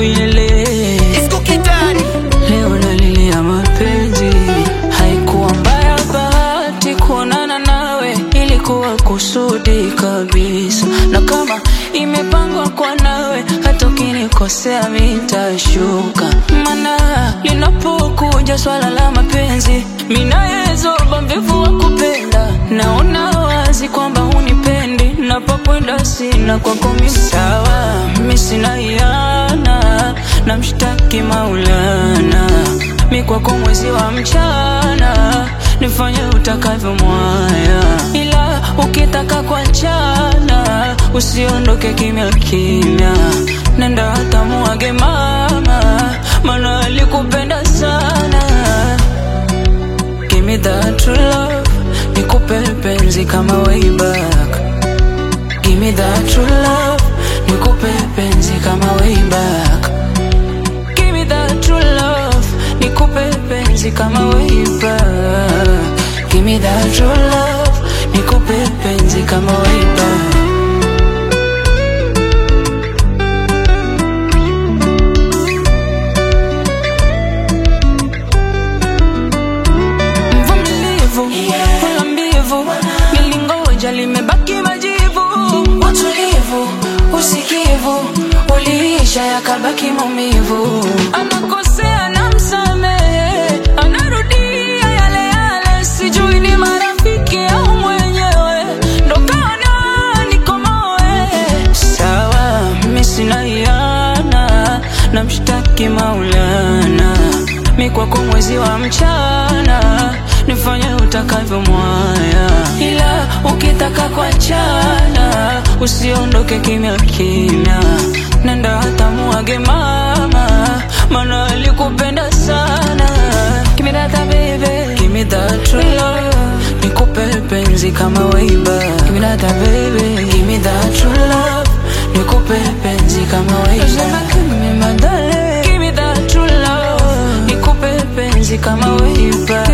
uyele Disco Kitani. leo nalilia mapenzi haikuwa mbaya bahati kuonana nawe ilikuwa kusudi kabisa na kama imepangwa kwa nawe hata ukinikosea mitashuka mana linapokuja swala la mapenzi minayezoba mvivu wa kupenda naona wazi kwamba unipendi napokwenda sina kwako misawa mi sina hiana na mshtaki maulana mi kwako mwezi wa mchana nifanye utakavyo mwaya ila ukitaka kuachana usiondoke kimya kimya nenda hata muage mama mana alikupenda sana Give me that true love nikupe penzi kama way back Give me that true love nikupe penzi kama way back Give me that true love nikupe penzi kama way back Give me that true love nikupe penzi kama way back mvumilivu wala mbivu nilingoja limebaki majivu utulivu usikivu uliisha yakabaki maumivu anakosea na msamehe anarudia yale yale sijui ni marafiki au mwenyewe ndo kaona nikomoe sawa mi sina hiana na mshtaki maulana mi kwako mwezi wa mchana nifanye utakavyo mwaya ila ukitaka kuachana usiondoke kimya kimya nenda hata muage mama mana alikupenda sana Give me that baby Give me that true love Nikupe penzi kama way back Give me that baby Give me that true love Nikupe penzi kama way back Give me my darling Give me that true love Nikupe penzi kama way back